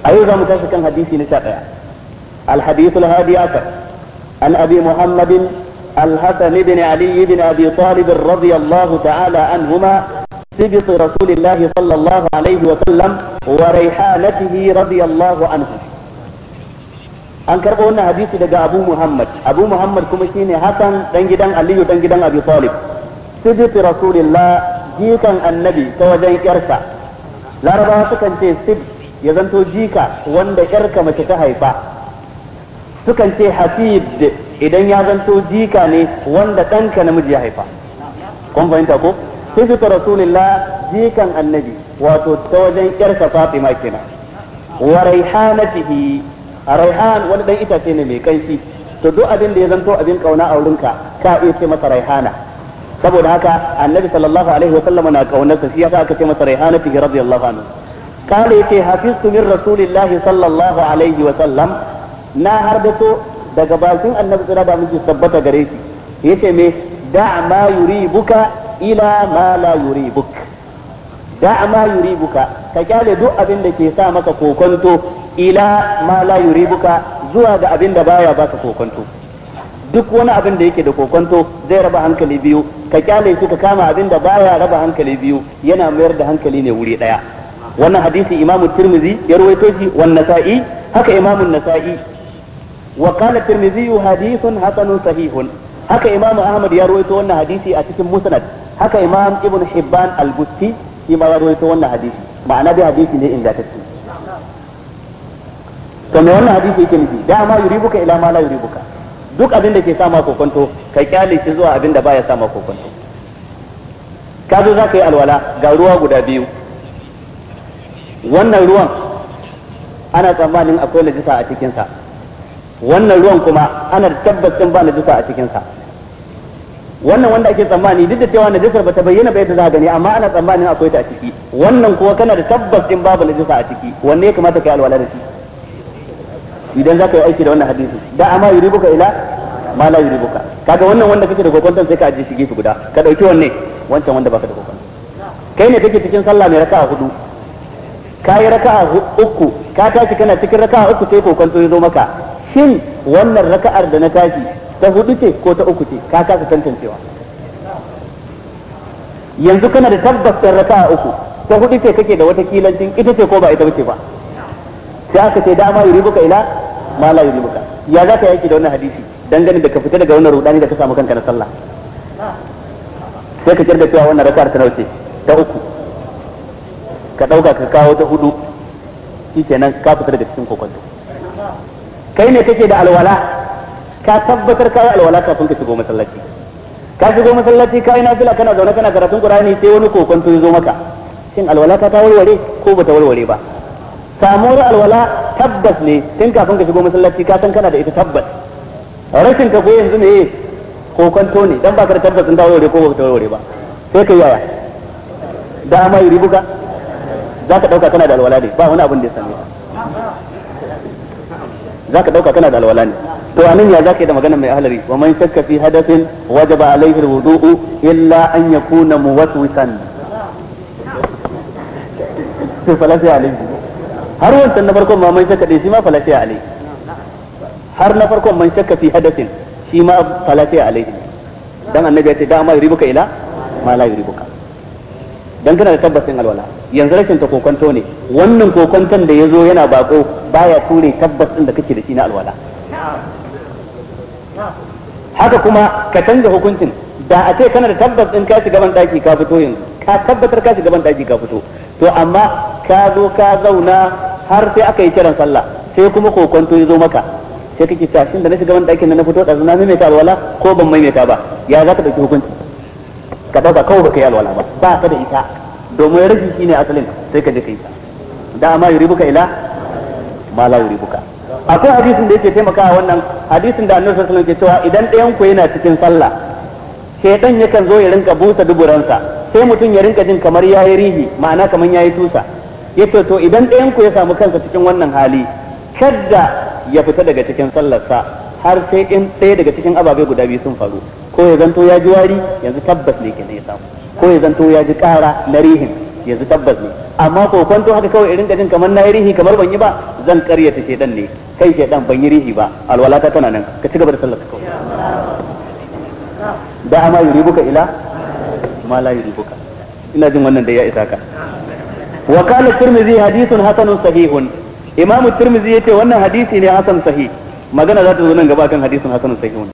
أيضا متشكا حديثي نشاقيا الحديث الهادي عشر عن أبي محمد الحسن بن علي بن أبي طالب رضي الله تعالى عنهما سبط رسول الله صلى الله عليه وسلم وريحانته رضي الله عنه an karɓo wannan hadisi daga Abu Muhammad Abu Muhammad kuma shine Hassan dan gidan Aliyu dan gidan Abi Talib sibit Rasulillah jikan annabi ta wajen yarsa Larabawa sukan ce sib ya zanto jika wanda yarka mace ta haifa sukan ce hafid idan ya zanto jika ne wanda ɗanka namiji ya haifa kun fahimta ko sibit Rasulillah jikan annabi wato ta wajen yarsa Fatima kenan wa raihanatihi a raihan wani dan itace ne mai kanshi to duk abin da ya zanto abin kauna a wurinka ka iya ce masa raihana saboda haka annabi sallallahu alaihi wa sallam na kaunarsa shi yasa aka ce masa raihana fi radiyallahu anhu kale yace hafiztu min rasulillahi sallallahu alaihi wa sallam na harbato daga bakin annabi tsira da miji tabbata gare shi yace me da ma yuribuka ila ma la yuribuk da ma yuribuka ka kyale duk abin da ke sa maka kokonto ila ma la yuribuka zuwa ga abin da baya baka kokonto duk wani abin da yake da kokonto zai raba hankali biyu ka kyale shi ka kama abin da baya raba hankali biyu yana mayar da hankali ne wuri daya wannan hadisi imam tirmizi ya rawaito shi wan nasa'i haka imam nasa'i wa qala tirmizi hadithun hasanun sahihun haka imam ahmad ya rawaito wannan hadisi a cikin musnad haka imam ibn hibban al-busti shi ma ya rawaito wannan hadisi ma'ana dai hadisi ne ingantacce to me wannan hadisi yake nufi dama yuribuka ila ma la yuribuka duk abin da ke sa ma kokonto ka kyale shi zuwa abin da baya sa ma kokonto ka zo za ka yi alwala ga ruwa guda biyu wannan ruwan ana tsammanin akwai najisa a cikinsa wannan ruwan kuma ana tabbacin ba najisa a cikinsa wannan wanda ake tsammani duk da cewa najisar bata bayyana ba yadda za a gani amma ana tsammanin akwai ta a ciki wannan kuwa kana da tabbacin babu najisa a ciki wanne ya kamata ka yi alwala da shi idan za ka yi aiki da wannan hadisi da amma yuribuka ila ma la yuribuka kaga wannan wanda kake da kokonton sai ka ajiye shi gefe guda ka dauki wanne wancan wanda baka da kokonton kai ne kake cikin sallah mai raka'a hudu ka yi raka'a uku ka tashi kana cikin raka'a uku sai kokonto ya zo maka shin wannan raka'ar da na tashi ta hudu ce ko ta uku ce ka kasa tantancewa yanzu kana da tabbas raka'a uku ta hudu ce kake da wata kilancin ita ce ko ba ita bace ba sai aka ce dama yuribuka ila ma la yuribuka ya za ka yaki da wannan hadisi dangane da ka fita daga wannan rudani da ka samu kanka na sallah sai ka kirga cewa wannan raka'ar ta nauce ta uku ka dauka ka kawo ta hudu shikenan ka fita daga cikin kokonto kai ne kake da alwala ka tabbatar ka yi alwala kafin ka shigo masallaci ka shigo masallaci ka yi nafila kana zaune kana karatun qur'ani sai wani kokonto ya zo maka shin alwala ka ta warware ko bata warware ba samuwar alwala tabbas ne tun kafin ka shigo masallaci ka san kana da ita tabbas rashin ka ko yanzu ne ko kwanto ne dan baka da tabbas in ta warware ko ba ta warware ba sai ka yaya da ma yuri buka za ka dauka kana da alwala ne ba wani abin da ya same za ka dauka kana da alwala ne to anan ya zaka yi da maganar mai ahlari wa man shakka fi hadathin wajaba alaihi alwudu'u illa an yakuna muwaswisan sai falasi alaihi har wancan na farkon ma man shakka dai shi ma falasi alaihi har na farkon man shakka fi hadathin shi ma falasi alaihi dan annabi ya ce da ma yuribuka ila ma la yuribuka dan kana da tabbacin alwala yanzu rashin ta kokonto ne wannan kokonton da yazo yana bako baya ture tabbas din da kake da shi na alwala haka kuma ka canza hukuncin da a ce kana da tabbas din ka shiga ban daki ka fito yanzu ka tabbatar ka shiga ban daki ka fito to amma ka zo ka zauna har sai aka yi kiran sallah sai kuma kokonto ya zo maka sai kake cewa shin da na shiga ban dakin na fito da na maimaita alwala ko ban maimaita ba ya za ka dauki hukunci ka dauka kawai baka yi alwala ba ba ka da ita domin rashi shine asalin sai ka je ka yi ta da amma yuribuka ila ma la yuribuka akwai hadisin da yake taimakawa wannan hadisin da annabi sallallahu alaihi wasallam ke cewa idan ɗayan ku yana cikin sallah shaytan yakan zo ya rinka busa duburansa sai mutum ya rinka jin kamar yayi rihi ma'ana kamar yayi tusa yace to idan ɗayan ku ya samu kansa cikin wannan hali kadda ya fita daga cikin sallarsa har sai in ɗaya daga cikin ababe guda biyu sun faru ko ya zanto ya ji wari yanzu tabbas ne kenan ya samu ko ya zanto ya ji ƙara na rihin yanzu tabbas ne amma ko kwanto haka kawai irin jin kamar na rihi kamar ban yi ba zan karyata shedan ne kai shedan ban yi rihi ba alwalata tana nan ka ci gaba da sallar ka kawai da ama yuribuka ila ma la yuribuka ina jin wannan da ya isa ka wa qala tirmidhi hadithun hasanun sahihun imam tirmidhi yace wannan hadisi ne hasan sahih magana za ta zo nan gaba kan hadisin hasanun sahihun